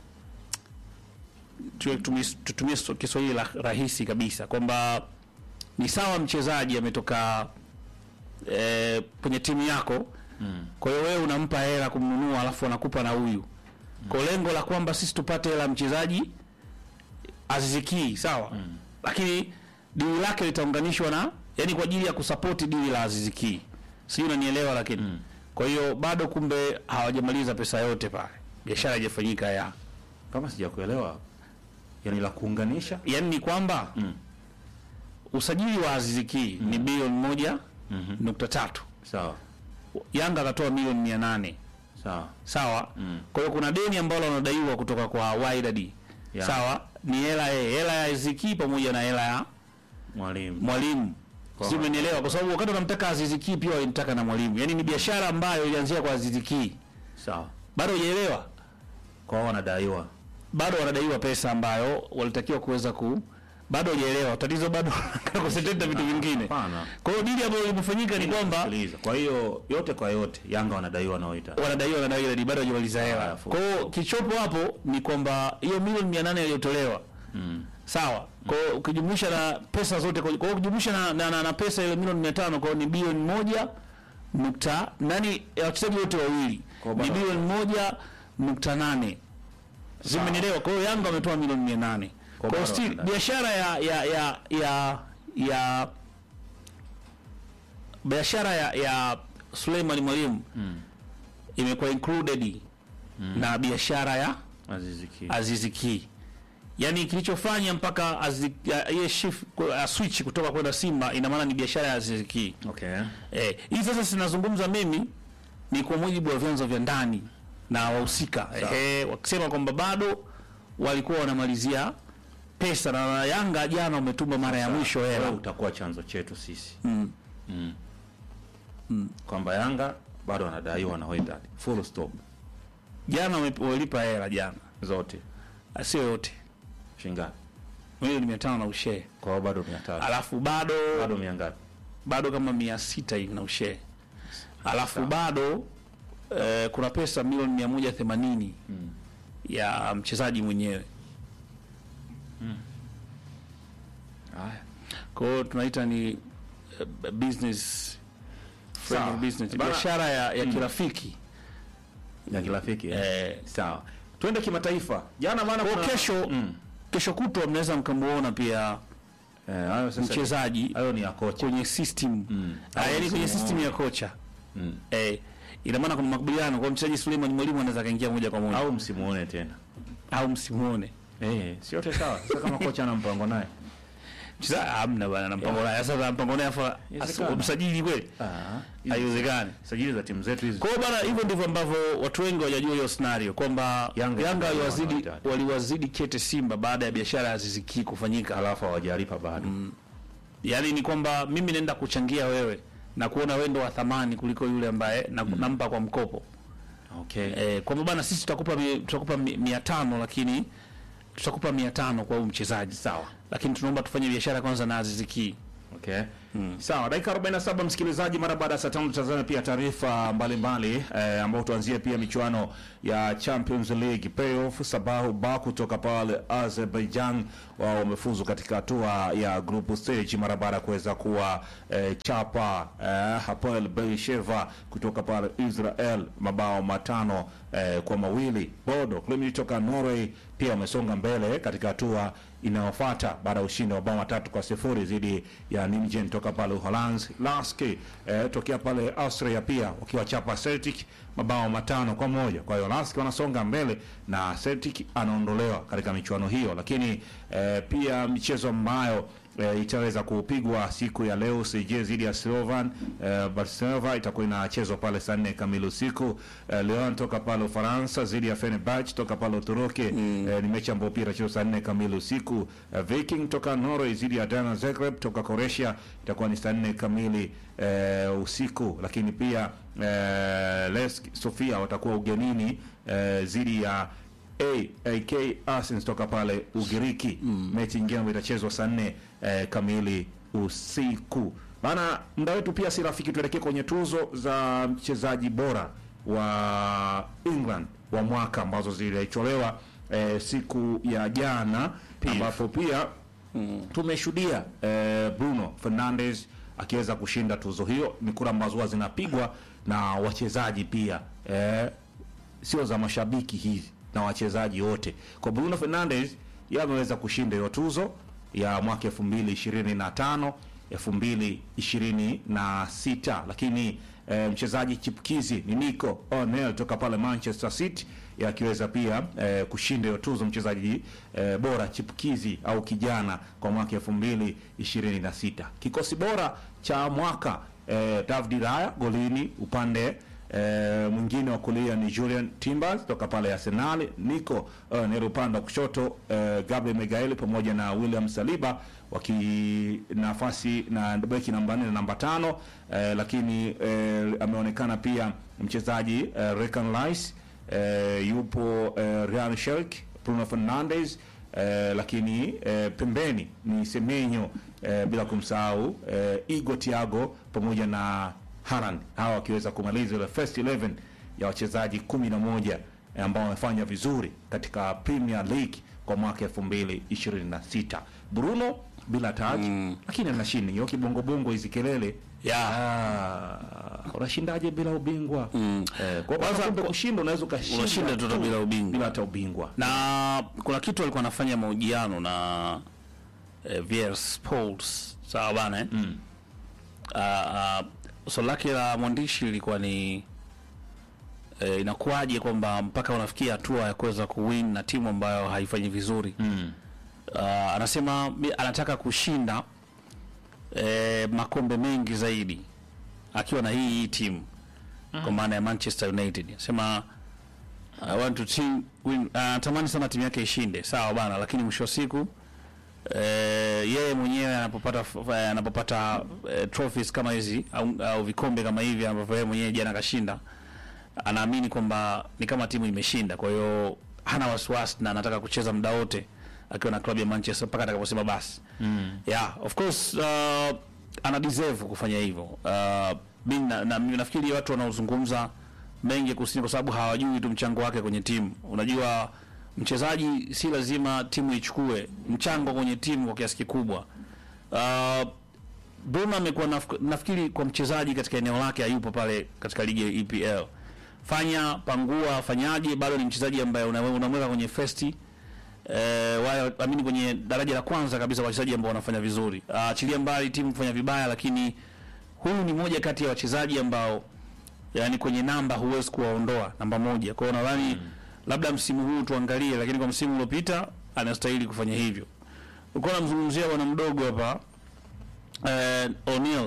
tu- tumi- tutumie so- Kiswahili la- rahisi kabisa kwamba ni sawa mchezaji ametoka eh, kwenye timu yako Mm. kwa hiyo wewe unampa hela kumnunua, alafu anakupa na huyu kwa lengo la kwamba sisi tupate hela ya mchezaji Aziziki, sawa lakini dili lake litaunganishwa na yani kwa ajili ya kusapoti dili la Aziziki, sijui unanielewa. Lakini kwa hiyo bado kumbe hawajamaliza pesa yote pale, biashara haijafanyika ya Kama sijakuelewa. Yaani la kuunganisha? yani ni kwamba Mm. usajili wa Aziziki ni bilioni moja Mhm. nukta tatu Sawa. Yanga akatoa milioni mia nane Sawa. sawa. Mm. Kwa hiyo kuna deni ambalo wanadaiwa kutoka kwa Wydad Ya. sawa, ni hela eh, hela ya Aziziki pamoja na hela ya Mwalimu. mwalimu Kwa- si umenielewa? Kwa sababu wakati wanamtaka Aziziki pia walimtaka na mwalimu, yaani ni biashara ambayo ilianzia kwa Aziziki. Sawa. Bado hujaelewa? Kwa hao wanadaiwa. Bado wanadaiwa pesa ambayo walitakiwa kuweza ku bado hujaelewa. Tatizo bado concentrate na vitu vingine. Hapana. Kwa hiyo dili ambayo limefanyika ni kwamba Sikiliza. Kwa hiyo yote kwa yote Yanga wanadaiwa naoita. wanadaiwa na dai bado hajamaliza hela. Haya, Kwa hiyo kichopo hapo ni kwamba hiyo milioni 800 iliyotolewa Mm. sawa. Kwa hiyo ukijumlisha na pesa zote, kwa hiyo ukijumlisha na, na, na, na pesa ile milioni 500 kwa hiyo ni bilioni moja nukta nani ya wachezaji wote wawili Kwa ni bado- bilioni moja nukta nane Zimenielewa. Kwa hiyo Yanga wametoa milioni 800. Kwa hiyo bado still wana- biashara ya ya ya ya ya biashara ya, ya Suleiman Mwalimu imekuwa included na biashara ya Azizi Ki. Azizi Ki. Yaani kilichofanya mpaka Azizi- ya- iye shift ya switch kutoka kwenda Simba ina maana ni biashara ya Azizi Ki. Okay. Eh, hii sasa sinazungumza mimi ni kwa mujibu wa vyanzo vya ndani na wahusika eh, wakisema kwamba bado walikuwa wanamalizia pesa na Yanga jana wametuma mara ya mwisho Wewe hela. utakuwa chanzo chetu sisi. Mm. Mm. Kwamba Yanga bado wanadaiwa na Wydad. Full stop. Jana wame- walipa hela jana, Zote. sio yote, Shingapi? milioni mia tano na ushee, Kwa hiyo bado 300. alafu bado Bado mia ngapi? bado kama mia sita hivi na ushee, alafu Sawa. bado eh, kuna pesa milioni mia moja themanini ya mchezaji mwenyewe. Haya. Kwa hiyo tunaita ni eh, business friendly Sawa. business, Bana- biashara ya, ya kirafiki Ya kirafiki. eh? eh, Sawa. Twende kimataifa. Jana maana kwa kuna kesho Mm. kesho kutwa mnaweza mkamuona pia Eh, hayo sasa. mchezaji Hayo ni ya kocha. kwenye system Mm. ah, yani kwenye Msimu system huu. ya kocha Mm. eh, ina maana kuna makubaliano kwa mchezaji Suleiman Mwalimu anaweza kaingia moja kwa moja Au msimuone tena. au msimuone Eh, sio yote sawa. Sasa kama kocha ana mpango naye. Mchezaji hamna bana na mpango naye sasa na mpango naye afa Inawezekana. msajili kweli Ah. haiwezekani Sajili za timu zetu hizi. Kwa hiyo bana, hivyo ndivyo ambavyo watu wengi hawajajua hiyo scenario kwamba Yanga- Yanga, waliwazidi Yanga- waliwazidi kete Simba baada ya biashara ya Aziz Ki kufanyika. Alafu hawajalipa bado. Yaani ni kwamba mimi naenda kuchangia wewe na kuona wewe ndo wa thamani kuliko yule ambaye na, nampa kwa mkopo Okay. eh, kwamba bana sisi tutakupa mi- tutakupa mi- mia tano lakini tutakupa mia tano kwa huyu mchezaji Sawa. lakini tunaomba tufanye biashara kwanza na Aziz Ki. Okay. Sawa, dakika 47 msikilizaji, mara baada ya saa tano tutazame pia taarifa mbalimbali eh, ambao tuanzie pia michuano ya Champions League playoff. Sabahu Baku kutoka pale Azerbaijan wao wamefuzu katika hatua ya group stage mara baada ya kuweza kuwa eh, chapa eh, Hapoel Beersheva kutoka pale Israel mabao matano eh, kwa mawili. Bodo Glimt toka Norway pia wamesonga mbele katika hatua inayofuata baada ya ushindi wa bao matatu kwa sifuri dhidi ya Nijmegen toka pale Uholanzi. Lask eh, tokea pale Austria pia wakiwachapa Celtic mabao matano kwa moja. Kwa hiyo Lask wanasonga mbele na Celtic anaondolewa katika michuano hiyo, lakini eh, pia michezo ambayo e, itaweza kupigwa siku ya leo CJ dhidi ya Slovan e, Barcelona itakuwa inachezwa pale saa nne kamili usiku. E, Lyon toka pale Ufaransa dhidi ya Fenerbahce toka pale Uturuki mm. e, ni mechi ambayo pia itachezwa saa nne kamili usiku. E, Viking toka Norway dhidi ya Dinamo Zagreb toka Croatia itakuwa ni saa nne kamili e, usiku, lakini pia e, Lesk Sofia watakuwa ugenini e, dhidi ya AAK Athens toka pale Ugiriki. Mechi nyingine ambayo itachezwa saa nne eh, kamili usiku. Bana, muda wetu pia si rafiki, tuelekee kwenye tuzo za mchezaji bora wa England wa mwaka ambazo zilitolewa eh, siku ya jana, ambapo pia tumeshuhudia eh, Bruno Fernandes akiweza kushinda tuzo hiyo. Ni kura ambazo huwa zinapigwa na wachezaji pia eh, sio za mashabiki hizi na wachezaji wote. Kwa Bruno Fernandes yeye ameweza kushinda hiyo tuzo ya mwaka 2025 2026, lakini e, mchezaji chipukizi ni Nico O'Neill toka pale Manchester City yeye akiweza pia e, kushinda hiyo tuzo mchezaji e, bora chipukizi au kijana kwa mwaka 2026. Kikosi bora cha mwaka e, David Raya golini upande E, mwingine wa kulia ni Julian Timbers toka pale Arsenal, Nico uh, ni upande wa kushoto uh, Gabriel Miguel pamoja na William Saliba waki nafasi na beki namba 4 na namba tano uh, lakini uh, ameonekana pia mchezaji uh, Rekan Rice uh, yupo uh, Ryan Sherk, Bruno Fernandes uh, lakini uh, pembeni ni Semenyo uh, bila kumsahau uh, Igo Thiago pamoja na Haaland hawa wakiweza kumaliza ile first 11 ya wachezaji 11 ambao wamefanya vizuri katika Premier League kwa mwaka 2026. Bruno bila taji mm. lakini anashinda hiyo kibongo bongo hizi kelele ya Ah, unashindaje bila ubingwa? Mm. Eh, kwa kwanza kumbe kushinda unaweza ukashinda Unashinda tu bila ubingwa. bila hata ubingwa. na kuna kitu alikuwa anafanya mahojiano na eh, VR Sports sawa bana eh? mm. uh, swali lake la mwandishi lilikuwa ni eh, inakuwaje kwamba mpaka unafikia hatua ya kuweza kuwin na timu ambayo haifanyi vizuri mm. uh, anasema mi- anataka kushinda eh, makombe mengi zaidi akiwa na hii hii timu kwa maana ya Manchester United anasema I want to team win. Anatamani sana timu yake ishinde, sawa bana, lakini mwisho wa siku eh, yeye mwenyewe anapopata f- anapopata eh, trophies kama hizi au, au vikombe kama hivi ambavyo yeye mwenyewe jana kashinda, anaamini kwamba ni kama timu imeshinda. Kwa hiyo hana wasiwasi na anataka kucheza muda wote akiwa na klabu ya Manchester mpaka atakaposema basi. Mm. Yeah, of course uh, ana deserve kufanya hivyo. Uh, mimi na, na, mimi nafikiri watu wanaozungumza mengi kusini kwa sababu hawajui tu mchango wake kwenye timu. Unajua mchezaji si lazima timu ichukue mchango kwenye timu kwa kiasi kikubwa. Uh, Bruno amekuwa naf- nafikiri kwa mchezaji katika eneo lake hayupo pale katika ligi ya EPL. Fanya pangua, fanyaje, bado ni mchezaji ambaye una- unamweka kwenye first eh, wale amini kwenye daraja la kwanza kabisa kwa wachezaji ambao wanafanya vizuri. Ah, Achilia mbali timu kufanya vibaya, lakini huyu ni moja kati ya wachezaji ambao yani kwenye namba huwezi kuwaondoa namba moja. Kwa hiyo nadhani labda msimu huu tuangalie, lakini kwa msimu uliopita anastahili kufanya hivyo. Ulikuwa namzungumzia bwana mdogo hapa eh, O'Neal.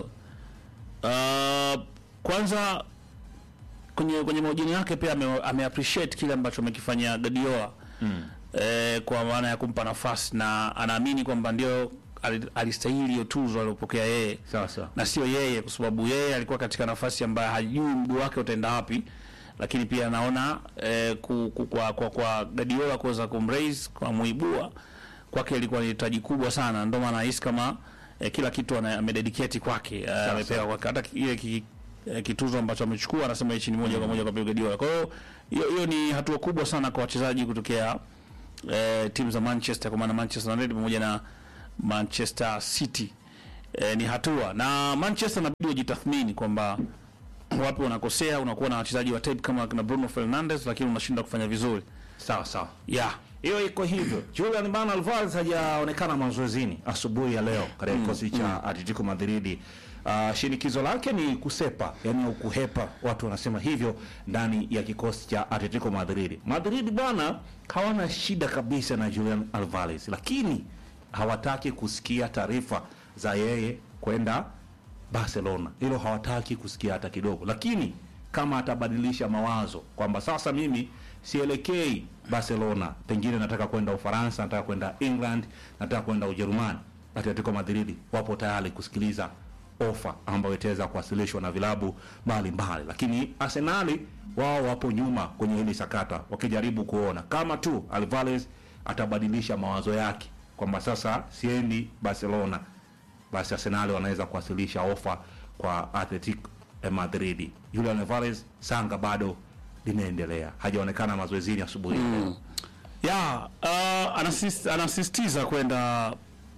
Uh, kwanza kwenye kwenye mahojiano yake pia ame, ame appreciate kile ambacho amekifanya Guardiola mm. eh, kwa maana ya kumpa nafasi na anaamini kwamba ndio ali- alistahili hiyo tuzo aliyopokea yeye Sasa na sio yeye, kwa sababu yeye alikuwa katika nafasi ambayo hajui mguu wake utaenda wapi, lakini pia anaona eh, ku, ku, kwa, kwa, kwa Guardiola kuweza kumraise kwa muibua kwake ilikuwa ni hitaji kubwa sana, ndio maana nahisi kama eh, kila kitu ana- amededicate kwake eh, amepewa kwake, hata ki- ile ki, eh, kituzo ambacho amechukua anasema hichi ni moja kwa moja kwa Pep Guardiola. Kwa hiyo hiyo hiyo ni hatua kubwa sana kwa wachezaji kutokea eh, timu za Manchester kwa maana Manchester United pamoja na Manchester City eh, ni hatua na Manchester inabidi wajitathmini kwamba wapi wanakosea. Unakuwa na wachezaji wa type kama kina Bruno Fernandes, lakini unashinda kufanya vizuri sawa sawa. yeah. Hiyo iko hivyo. Julian Bana Alvarez hajaonekana mazoezini asubuhi ya leo katika kikosi cha Atletico Madrid. Uh, shinikizo lake ni kusepa, yani au kuhepa, watu wanasema hivyo ndani ya kikosi cha Atletico Madrid. Madrid bwana hawana shida kabisa na Julian Alvarez, lakini hawataki kusikia taarifa za yeye kwenda Barcelona. Hilo hawataki kusikia hata kidogo, lakini kama atabadilisha mawazo kwamba sasa mimi sielekei Barcelona, pengine nataka kwenda Ufaransa, nataka kwenda England, nataka kwenda Ujerumani, Atletico Madrid wapo tayari kusikiliza ofa ambayo itaweza kuwasilishwa na vilabu mbalimbali, lakini Arsenali wao wapo nyuma kwenye hili sakata, wakijaribu kuona kama tu Alvarez atabadilisha mawazo yake kwamba sasa siendi Barcelona, basi Arsenal wanaweza kuwasilisha ofa kwa Atletico Madrid. Julian Alvarez sanga bado linaendelea, hajaonekana mazoezini asubuhi mm. ya uh, anasis, anasisitiza kwenda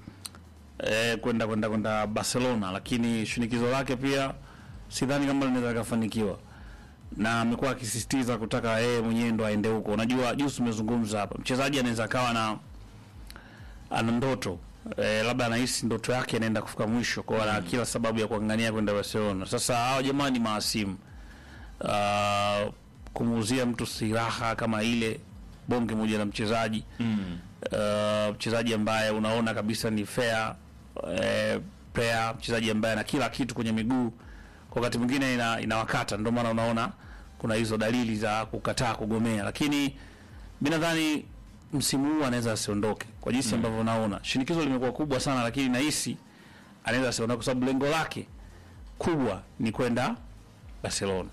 eh, kwenda kwenda kwenda Barcelona, lakini shinikizo lake pia sidhani kama linaweza kufanikiwa, na amekuwa akisisitiza kutaka yeye mwenyewe ndo aende huko. Unajua, juzi tumezungumza hapa, mchezaji anaweza akawa na ana ndoto eh, labda anahisi ndoto yake inaenda kufika mwisho, kwa hiyo ana kila sababu ya kuangania kwenda Barcelona. Sasa hao jamaa ni maasimu uh, kumuuzia mtu silaha kama ile bonge moja la mchezaji mm. uh, mchezaji ambaye unaona kabisa ni fair eh, player, mchezaji ambaye ana kila kitu kwenye miguu, kwa wakati mwingine ina, inawakata. Ndio maana unaona kuna hizo dalili za kukataa kugomea, lakini mi nadhani msimu huu anaweza asiondoke kwa jinsi ambavyo unaona shinikizo limekuwa kubwa sana, lakini nahisi anaweza asiondoke kwa sababu lengo lake kubwa ni kwenda Barcelona.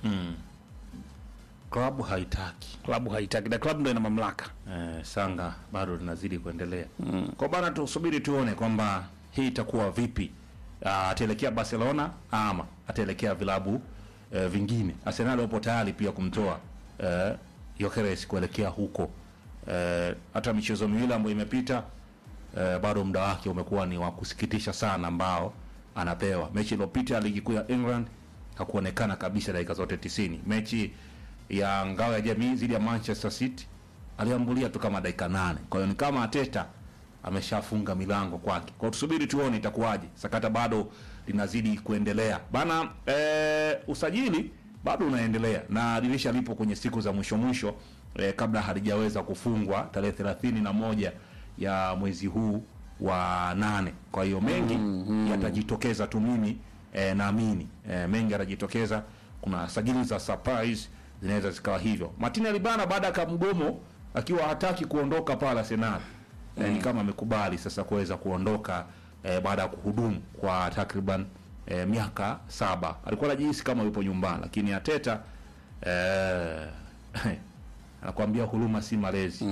Klabu haitaki Klabu haitaki na klabu ndo ina mamlaka. eh, sanga bado linazidi kuendelea mm. kwa bana, tusubiri tuone kwamba hii itakuwa vipi. Ah, ataelekea Barcelona ama ataelekea vilabu eh, vingine. Arsenal wapo tayari pia kumtoa eh, Gyökeres kuelekea huko eh, hata michezo miwili ambayo imepita eh, bado muda wake umekuwa ni wa kusikitisha sana, ambao anapewa. Mechi iliyopita ligi kuu ya England hakuonekana kabisa dakika zote 90. Mechi ya ngao ya jamii dhidi ya Manchester City aliambulia tu kama dakika nane. Kwa hiyo ni kama Ateta ameshafunga milango kwake. Kwa hiyo tusubiri tuone itakuwaje. Sakata bado linazidi kuendelea bana. E, usajili bado unaendelea na dirisha lipo kwenye siku za mwisho mwisho e, kabla halijaweza kufungwa tarehe thelathini na moja ya mwezi huu wa nane. Kwa hiyo mengi yatajitokeza tu, mimi e, naamini e, mengi yatajitokeza. Kuna sajili za surprise zinaweza zikawa hivyo. Martin Alibana baada ya kamgomo akiwa hataki kuondoka pale Arsenal eh, ni kama amekubali sasa kuweza kuondoka eh, baada ya kuhudumu kwa takriban eh, miaka saba. Alikuwa anajihisi kama yupo nyumbani, lakini Ateta eh, anakuambia huruma si malezi.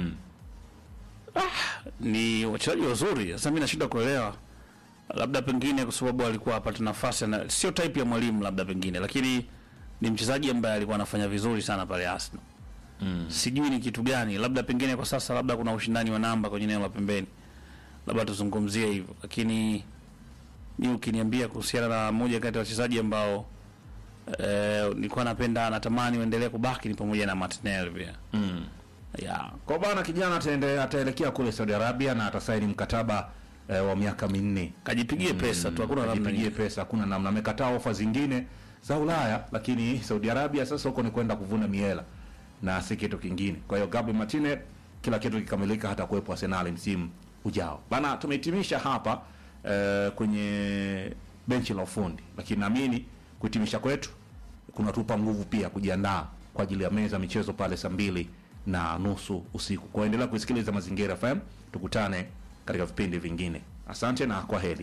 ni wachezaji wazuri. Sasa mimi nashindwa kuelewa, labda pengine kwa sababu alikuwa apate nafasi na sio type ya mwalimu, labda pengine, lakini ni mchezaji ambaye alikuwa anafanya vizuri sana pale Arsenal. Sijui ni kitu gani, labda pengine kwa sasa, labda kuna ushindani wa namba kwenye eneo la pembeni, labda tuzungumzie hivyo, lakini mi ukiniambia kuhusiana na moja kati ya wachezaji ambao eh, nilikuwa napenda natamani waendelee kubaki ni pamoja na Martinelli pia Mm. yeah. Kwa bana kijana ataende, ataelekea kule Saudi Arabia na atasaini mkataba eh, wa miaka minne. Kajipigie pesa tu, hakuna namna Ajipigie nyingine. pesa, hakuna namna. Amekataa ofa zingine za Ulaya, lakini Saudi Arabia sasa huko ni kwenda kuvuna miela na si kitu kingine. Kwa hiyo Gabriel Martinez, kila kitu kikamilika, hata kuwepo Arsenal msimu ujao. Bana, tumehitimisha hapa eh, kwenye benchi la ufundi, lakini naamini kuhitimisha kwetu kunatupa nguvu pia kujiandaa kwa ajili ya meza michezo pale saa mbili na nusu usiku. Kwa endelea kusikiliza Mazingira FM, tukutane katika vipindi vingine. Asante na kwa heri.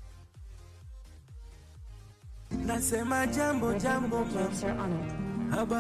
Nasema jambo jambo Jokes are on it. haba